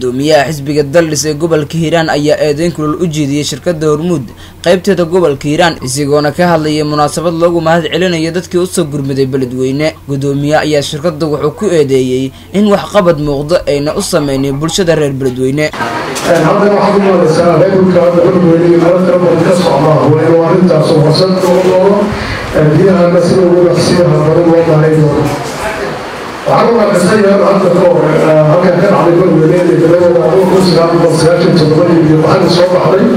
gudoomiyaha xisbiga daldhis ee gobolka hiiraan ayaa eedeyn kulol u jeediyey shirkada hormuud qaybteeda gobolka hiiraan isagoona ka hadlayay munaasabad loogu mahad celinayo dadkii usoo gurmaday beledweyne gudoomiye ayaa shirkada wuxuu ku eedeeyey in waxqabad muuqdo ayna u sameynay bulshada reer beledweyne haddana waxaad u malaysaa reerka beledweyne iyo meelo kala badan ka socdaa waa inuu arrintaas oo fursad loo doono biyahana sida ugu dhaqsiyaha badan loo baahay doono waxaan u arkastay yar hadda ka hor halkan ka dhacday beledweyne ee daladooda adoo kun sagaal boqol sagaashan toddobadii iyo baxadii soo baxday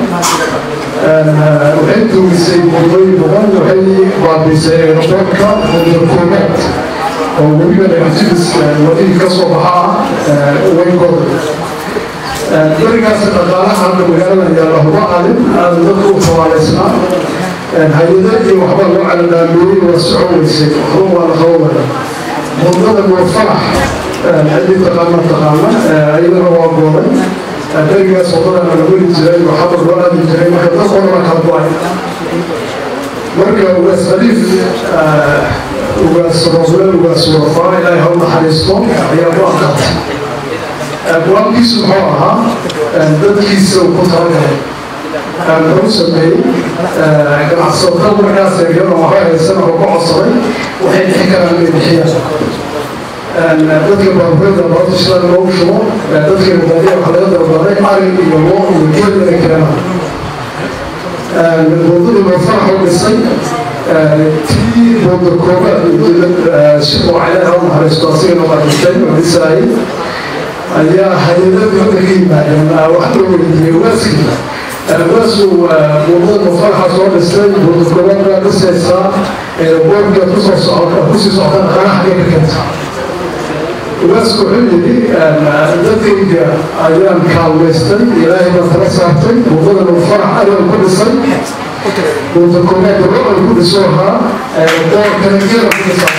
waxay duugisay wadooyin badan waxay baabiisay aeroboortka koobaad oo weliba negativis wadihii ka soo baxaa waynkooda berigaas dhaqaalaha hadda magaalada yaalla huma adin aada dadka u tawaaleysnaa hay-ada iyo waxba loo caladhaamiyey waa socon weysay waxba waa la qabowaya mudada nuurfalax ciddii taqaana taqaana ayadana waa gooray berigaas wadadana la weli jiray waxaba loo aadi jiray marka dad odana kala go-ay marka ugaas khaliif ugaas roble ugaas warfaa ilaahay ha u naxariisto ayaa ku adkaatay go-aankiisu muxuu ahaa dadkiisa uu ku talagalay wuxuu sameeyey ganacsatada markaas eegyada waxba haysan oo ku codsaday waxay bixi karaan inay bixiyaan dadka baabuurada baabta shilan loogu shubo dadka baadiya waxa laga dalbaday ari iyo loo iyo geel inay keenaan wadadii loofarax u dhisay tii booda koobaad sidoo caleha u naxariisto asigana waa dhintay oo dhisaayay ayaa hay-adada hadda ka yimaadeen wax loo weydiiyey waaskii waasu wadada mufaraxa soo dhistay buurdakobaadbaa dhisaysaa boorka kusoo socota kusii socota dhaqaalaha xagee ka keenta waasku wuxuu yidhi dadkayga ayaan kaalmaystay ilaahay baan tala saartay wadada mufarax ayaan ku dhisay buurdakobaadka rocal ku dhiso ahaa boorkana geela ku dhisaa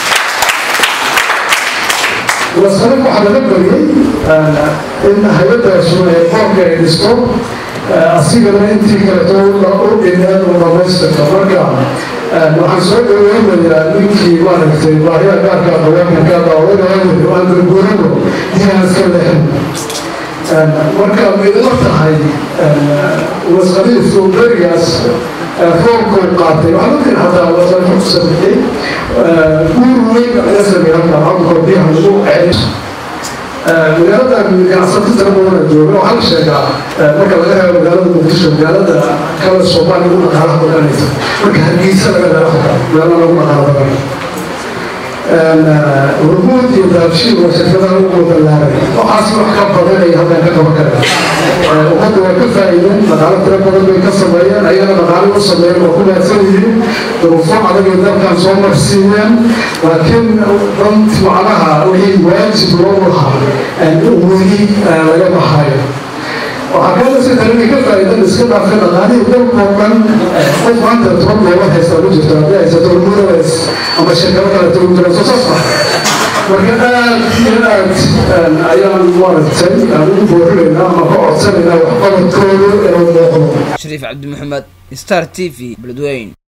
wasanad waxaa laga bariyey in hay-adaasu ee boorka ay dhisto asigana intii kaleto u dhineen u dhamaystirto marka waxaan soo dhaweynayaa ninkii maaragtay baahiya gaarka haweenka ka daawadaayo aan garguurano diinaan iska leexin marka midla tahay waskhaliifku berigaas foolkuu qaatay waxaa dadkan hataa wasanka ku sameeyey guur weyn laga sameeyey halkaa halkoo biyaha lagu celiso magaaladan ganacsato tira badana jooga waxaa la sheegaa marka laga reebo magaalada muqdisho magaalada kale soomaaliya ugu dhaqaalaha badanaysa marka hargeysa laga reebo meelo lagu dhaqaala badan hormuud iyo daabshiil waa shirkadaha ugu ballaaray waxaas wax ka badanaya halkan ka qaban kara ummadda waa ka faa'iideen dhaqaalo tira badan bay ka sameeyeen ayana dhaqaalo u sameeyeen waa ku maadsan yihiin duruufo adag ay dalkan soo marsiiyeen laakiin dant macnaha wixii waajib loo lahaa weli laga baxayo waxaa kaloo si kale ka faa'iidan iska dhaafka dhaqaalihii dalkoo dhan qof maanta toban doolar haysta ku jirto haddii haysato hormuudalays ama shirkado kale tagu jira soo saas ah marka aad iyo aad ayaan maaragtay aan ugu boorinaynaa ama ka codsanaynaa waxqabadkooda inuu muuqdo shariif cabdi maxamed star t v beledweyne